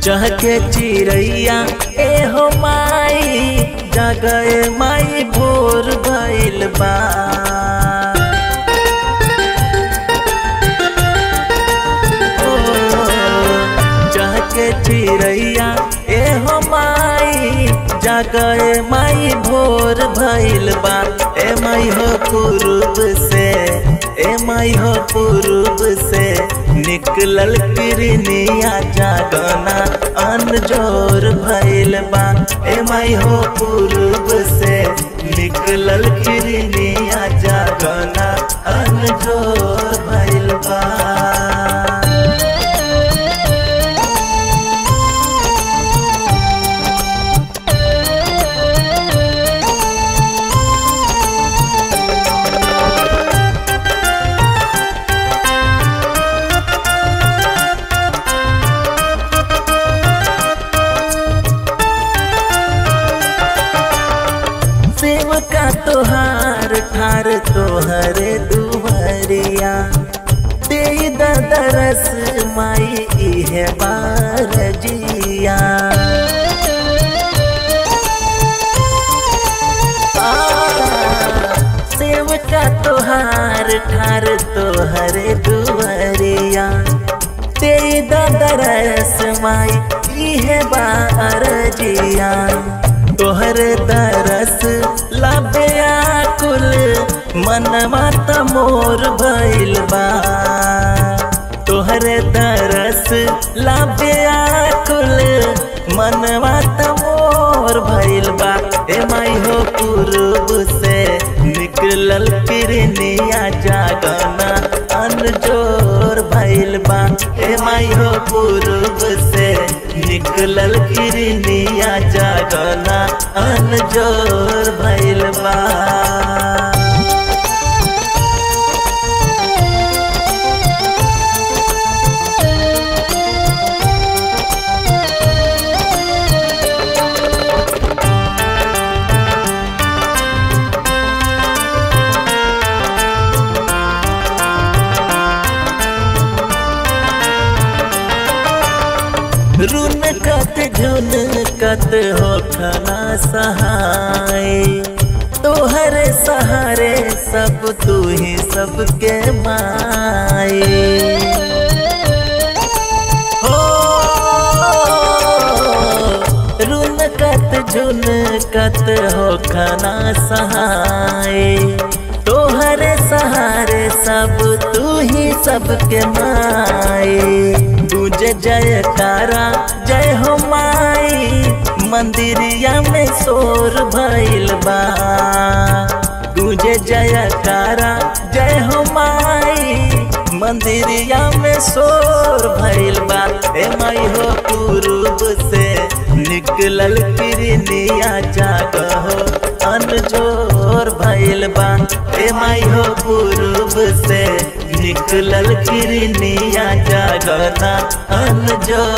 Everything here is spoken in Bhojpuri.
चहके चिड़ैया ए हो माई जगए माई भोर भइल बा ओ, चहके चिड़ैया ए हो माई जगए माई भोर भइल बा ए माई हो पूर्व से ए माई हो पूर्व से निकलल किरनिया जागना अनजोर भइल बा ए माई हो पूर्व से निकलल किरनिया जागना अनजोर भइल बा सेवका तोहार ठार तोहरे दुहरिया दे दरस माई इहे बार जिया आ, सेवका तोहार ठार तोहरे दुहरिया दे दरस माई इहे बार जिया तोहर दरस लाबेया कुल मनवा त मोर भइल बा तोहर दरस लाबेया कुल मनवा त मोर भइल बा ए माई हो पूर्व से निकलल किरनिया जागना अनजोर भइल बा ए माई हो पूर्व से निकलल किरनिया जागना अनजोर भइल बा रुन कत झुन कत हो खना सहाय तोहर सहारे सब तू ही सबके माए हो रुन कत झुन कत हो खना सहाय तोहर सहारे सब तू ही सबके माए तुझे जय तारा जय हो माई मंदिरिया में शोर भइल बा तुझे जय तारा जय हो माई मंदिरिया में शोर भइल बा ए माई हो पूर्व से निकलल किरनिया जागहो अनजोर भइल बा ए माई हो पूर्व से निकलल किरनिया जागना अनजोर